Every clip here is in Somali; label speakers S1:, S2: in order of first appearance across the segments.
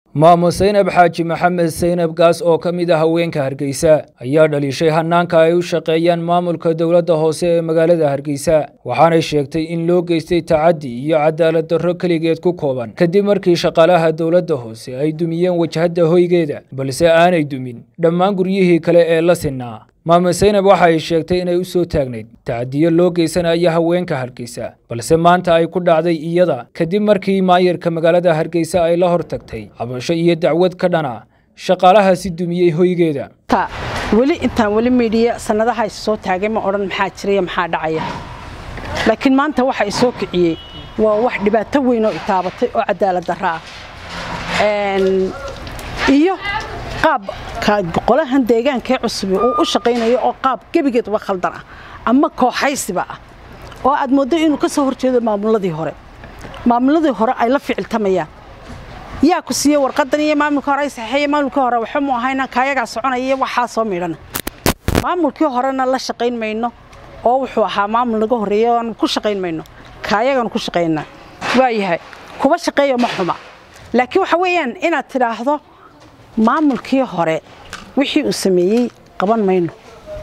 S1: maamo saynab xaaji maxamed saynab gaas oo ka mid ah haweenka hargeysa ayaa dhaliishay hanaanka ay u shaqeeyaan maamulka dowladda hoose ee magaalada hargeysa waxaanay sheegtay in loo geystay tacaddi iyo cadaalad darro keligeed ku kooban kadib markii shaqaalaha dowladda hoose ay dumiyeen wajhadda hoygeeda balse aanay dumin dhammaan guryihii kale ee la sinaa maamo saynab waxa ay sheegtay inay u soo taagnayd tacadiyo loo geysanayo haweenka hargeysa balse maanta ay ku dhacday iyada kadib markii maayarka magaalada hargeysa ay la hor tagtay cabasho iyo dacwad ka dhana shaqaalahaasi dumiyey hoygeeda
S2: weli intaan weli miidhiya sannadaha is soo taagay ma odhan maxaa jiraya maxaa dhacaya laakiin maanta waxa i soo kiciyey waa wax dhibaato weyn oo itaabatay oo cadaalad darro ah iyo qaab qolahan deegaankaee cusubi uu u shaqaynayo oo qaab gebigeedba khaldan ah ama kooxaysiba ah oo aad mooddo inuu ka soo horjeedo maamuladii hore maamuladii hore ay la ficiltamayaan yaa ku siiyey warqadan iyo maamulka hore ay saxeeye maamulkii hore waxa mu ahayna kaayagaa soconaya iyo waxaa soo midhana maamulkii horena la shaqayn mayno oo wuxuu ahaa maamul naga horreeya oan ku shaqayn mayno kaayagaanu ku shaqaynaa waayahay kuba shaqeeya ma xuma laakiin waxa weeyaan inaad tidhaahdo maamulkii hore wixii uu sameeyey qaban mayno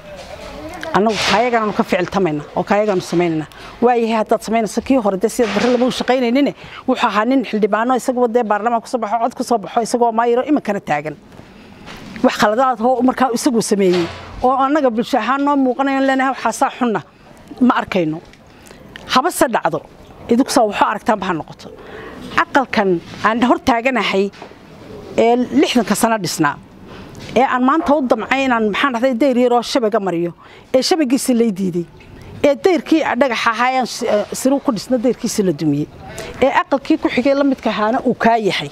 S2: annagu kaayagaanu ka ficiltamayna oo kaayagaanu samaynayna waayahay haddaad samaynayso kii hore dee sidaad barre lama u shaqaynaynin wuxuu ahaa nin xildhibaano isagoo dee baarlamaan kusoo baxo cod kusoo baxo isagoo maayiro iminkana taagan wax khaladaad oo markaa isaguu sameeyey oo annaga bulsho ahaan noo muuqanayo leenahay waxaasaa xunna ma arkayno habase dhacdo idinkusaa waxu aragtaanba ha noqoto aqalkan aan hor taaganahay ee lixdanka sano dhisnaa ee aan maanta u damcay inaan maxaan dhahday dayr yaroo shabaga mariyo ee shabagiisi lay diiday ee dayrkii dhagax ahaa aan siru ku dhisna dayrkiisi la dumiyey ee aqalkii ku xigay la midka ahaana uu kaa yahay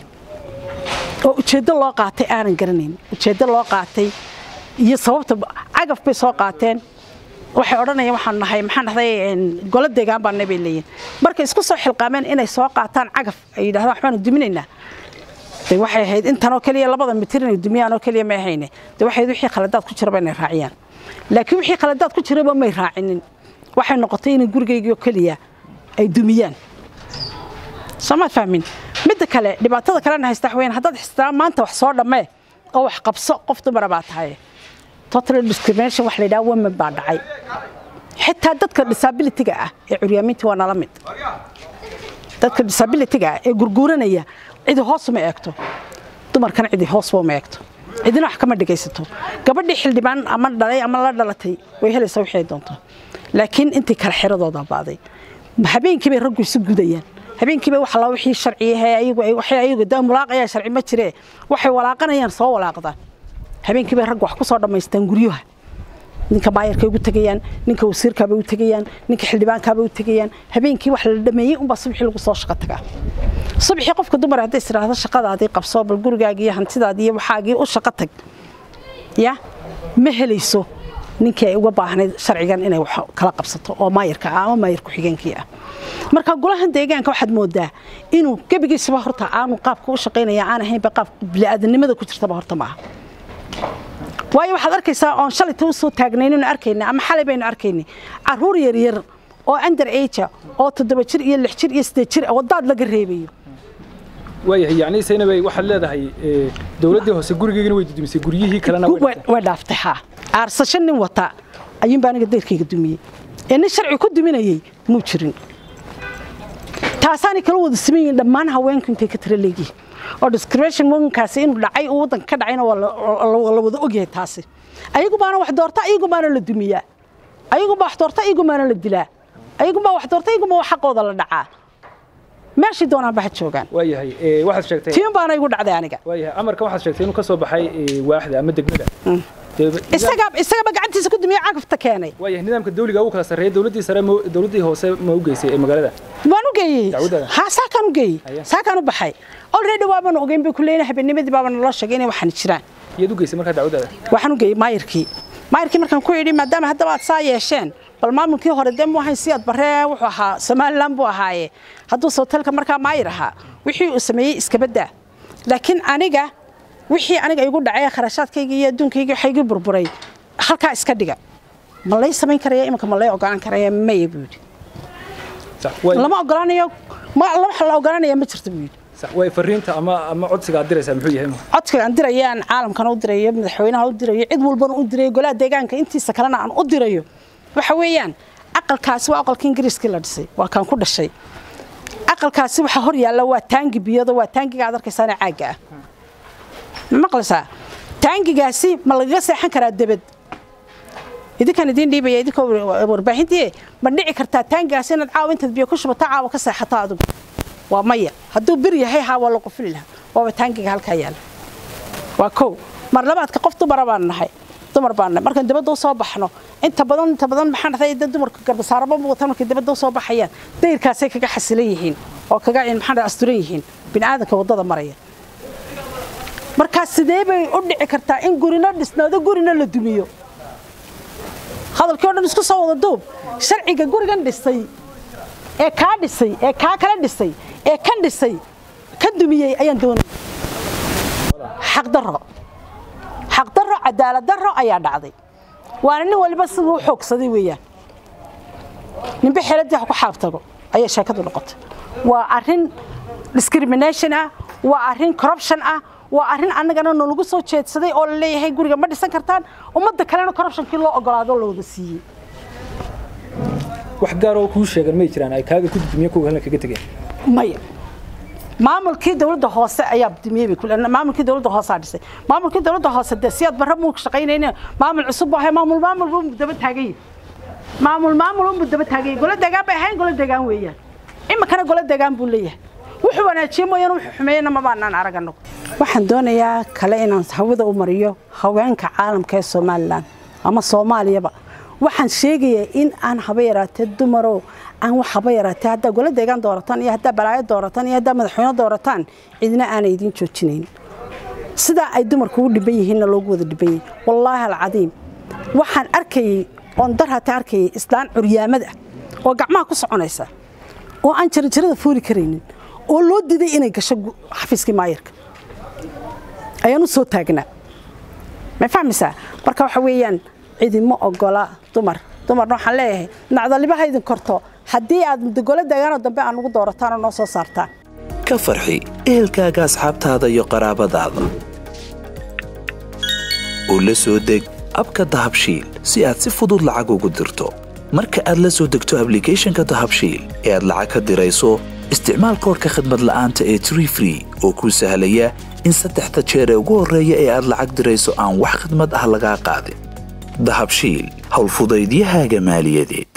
S2: oo ujeeddo loo qaatay aanan garanayn ujeeddo loo qaatay iyo sababta cagaf bay soo qaateen waxay odhanayaan waxaan nahay maxaan dhahday golo deegaan baa nabay leeyihin markay isku soo xilqaameen inay soo qaataan cagaf ay yidhahdaan waxbaanu duminaynaa de waxay ahayd intanoo keliya labada mitir inay dumiyaan oo keliya may ahayne de waxay wixii khaladaad ku jiraba inay raaciyaan laakiin wixii khaladaad ku jiraba may raacinin waxay noqotay inay gurigaygiioo keliya ay dumiyaan soomaad fahmin midda kale dhibaatada kalena haysta waxweyn haddaad xistaa maanta wax soo dhammee oo wax qabso qof dumara baa tahay total discrimination wax la yidhaha women baa dhacay xitaa dadka disabilityga ah ee curyaaminta waa nala mid dadka disabilityga ah ee gurguuranaya cidi hoos uma eegto dumarkana cidi hoosba uma eegto cidina wax kama dhegaysato gabadhii xildhibaan ama dhalay ama la dhalatay way helaysaa wixii ay doonto laakiin intii kale xiradooda baaday habeenkii bay raggu isu gudayaan habeenkii bay waxa la wixii sharciyahay ayagu ay waxay ayagu daa mulaaqaya sharci ma jiree waxay walaaqanayaan soo walaaqdaan habeenkii bay raggu wax ku soo dhammaystaan guryaha ninka maayarkay ugu tegayaan ninka wasiirkaabay u tegayaan ninka xildhibaankaabay u tegayaan habeenkii wax la dhameeyey unbaa subaxii lagu soo shaqo tagaa subaxii qofka dumar hadday istiraahdo shaqadaadii qabso bal gurigaagii iyo hantidaadii iyo waxaagii u shaqo tag ya ma helayso ninkii ay uga baahnayd sharcigan inay wax kala qabsato oo maayarka ah ama maayar ku-xigeenkii ah marka golahan deegaanka waxaad moodaa inuu gebigiisaba horta aanu qaabka u shaqaynaya aan ahaynba qaab bini'aadanimada ku jirtaba horta maaha waayo waxaad arkaysaa oon shalayta u soo taagnaynaynu arkayna ama xalay baynu arkaynay caruur yaryar oo under age oo toddoba jir iyo lix jir iyo siddeed jir wadaad laga reebayo
S1: waayahay yacni saynabay waxaad leedahay dowladdii hoose gurigeygana way dudumisay guryihii kalena
S2: way dhaaftay haa aarsasho nin wata ayuunbaa aniga dayrkayga dumiyey ee nin sharci ku duminayey muu jirin taasaanay kala wada saman yihiin dhammaan haweenku intay ka tira leegihin oo discrimination womankaasi inuu dhacay uu waddanka ka dhacayna waa la wada ogyahay taasi ayagu baana wax doorta ayagu baana la dumiyaa ayagu baa wax doorta ayagu baana la dilaa ayagu baa wax doorta ayagu baa xaqooda la dhacaa meeshii doonaan baxa joogaan
S1: waayahay waxaad sheegtay
S2: tiin baana igu dhacday aniga
S1: waayahay amarka waxaad sheegtay inuu ka soo baxay waaxda ama degmada
S2: isaga isagaba gacantiisa ku dumiye cagafta keenay
S1: waayahay nidaamka dawliga ugu kala sarreeya dawladdii sare dawladdii hoose ma u geysay ee magaalada
S2: waan u geeyey ha saakaan u geeyey saakaan u baxay already waabaan ogeyn bay ku leeyahay habeennimadii baaba naloo sheegay inay waxaan jiraan
S1: iyaad u geysay markaa dacwadaada
S2: waxaan u geeyey maayirkii maayirkii markaan ku yidhi maadaama haddaba aad saa yeesheen bal maamulkii hore dee mu ahayn siyaad barree wuxuu ahaa somalilan buu ahaaye hadduu sootelka markaa maayir ahaa wixii uu sameeyey iskabaddaa laakiin aniga wixii aniga igu dhacay kharashaadkaygii iyo adduunkaygii waxa igu burburay halkaa iska dhiga ma lay samayn karaya iminka ma lay ogolaan karaya maya buu yidhi lama ogolaanayo wax la ogolanaya ma jirto buu yidhi
S1: way fariinta ama ama codsiga aad diraysaa muxuu yahay
S2: codsiga aan dirayaan caalamkana u dirayo madaxweynaha u dirayo cid walbana u dirayo golaha deegaanka intiisa kalena aan u dirayo waxa weeyaan aqalkaasi waa aqalka ingiriiskii la dhisay waa kaan ku dhashay aqalkaasi waxa hor yaalla waa taangi biyada waa taangiga aad arkaysaana caagga ah ma maqlaysaa taangigaasi ma lagaga seexan karaa debed idinkaan idiin dhiibaya idinkoo warbaahintii ma dhici kartaa taangigaasi inaad caawa intaad biyo ku shubato caawa ka seexato adigu waa maya hadduu bir yahay haa waa la qufili lahaa waaba taangiga halkaa yaalla waa kow mar labaadka qof dumara baan nahay dumar baan nahay markaan dibadda u soo baxno inta badan inta badan maxaan dhahay dad dumarka garbasaaraba muuqata markay dibadda u soo baxayaan dayrkaasay kaga xasilan yihiin oo kaga maxaan dhahay asturan yihiin bini'aadanka waddada maraya markaa sidee bay u dhici kartaa in gurina dhisnaado gurina la dumiyo hadalkii o dhan isku soo wada duub sharciga gurigan dhisay ee kaa dhisay ee kaa kala dhisay ee kan dhisay ka dumiyey ayaan doonay xaqdarro xaqdarro cadaalad darro ayaa dhacday waana nin waliba siduu u xoogsaday weeyaan ninbe xeeladii ha ku xaabtago ayay sheekadu noqotay waa arrin discrimination ah waa arrin corruption ah waa arrin annagana nalagu soo jeedsaday oo la leeyahay guriga ma dhisan kartaan ummadda kalena corruptionkii loo ogolaado la wada siiyey
S1: wax gaar oo kuu sheegan may jiraan ay kaaga ku dumiye kuwa halna kaga tegeen
S2: maya maamulkii dawladda hoose ayaa dumiyey bay kule maamulkii dawladda hoose aa dhisay maamulkii dawladda hoose dee si aad barra muu shaqaynayna maamul cusub buu ahay maamul maamul buu daba taagan yahay maamul maamul buu daba taagan yahay golo deegaan bay ahayn golo deegaan weeyaan iminkana golo deegaan buu leeyahay wuxuu wanaajiye mooyaan wuxuu xumeeyena ma baanaan arag annagu waxaan doonayaa kale inaan hawada u mariyo haweenka caalamka ee somalilan ama soomaaliyaba waxaan sheegayaa in aan haba yaraatee dumarow aan wax haba yaraatee haddaa golo deegaan doorataan iyo haddaa balaayo doorataan iyo haddaa madaxweyne doorataan cidina aanay idiin joojinayn sidaa ay dumarku u dhiban yihiinna loogu wada dhiban yahay wallaahi alcadiim waxaan arkayey oon dar hata arkayay islaan curyaamada oo gacmaha ku soconaysa oo aan jaranjarada fuuli karaynin oo loo diiday inay gasho xafiiskii maayarka ayaan u soo taagnaa ma fahmaysaa marka waxa weeyaan cidima ogola dumar dumarna waxaan leeyahay nacdalibaha idin korto haddii aad mudogolo deegaanoo dambe aan ugu doorataanoo noo soo saartaan
S3: ka farxi ehelkaaga asxaabtaada iyo qaraabadaada oo la soo deg abka dahabshiil si aad si fudud lacag ugu dirto marka aad la soo degto ablicathonka dahabshiil ee aad lacag ka dirayso isticmaal koorka khadmad la'aanta ee tree free oo kuu sahlaya in saddexda jeer ee ugu horreeya ee aad lacag dirayso aan wax khidmad ah lagaa qaadin dahabshiil howlfudaydiyahaaga maaliyadeed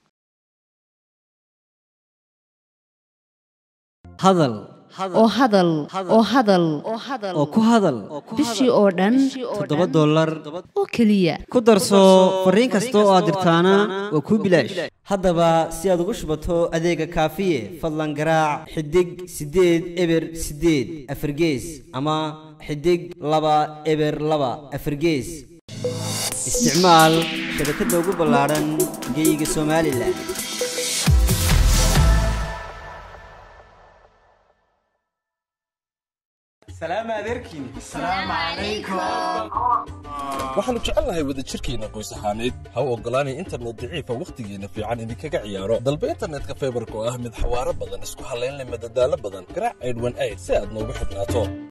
S4: hadal
S5: oo hadal oo hadal
S4: oo ku hadal
S5: bishii oo dhan
S4: toddoba dollar
S5: oo keliya
S4: ku darso fariin kasta oo aad dirtaana waa kuu bilaash haddaba si aad ugu shubato adeega kaafiye fadlan garaac xidig siddeed eber siddeed afargees ama xidig laba eber laba afargees isticmaal shabakadda ugu ballaadhan geeyiga somalilan
S6: waxaannu jecelnahay wadajirkeenna qoys ahaaneed ha u oggolaanay internet daciifa wakhtigeenna fiican idinkaga ciyaaro dalba internetka faybarka oo ah mid xawaaro badan isku hallayn leh madadaalo badan garaac aydhwan ayd si aad noogu xidhnaato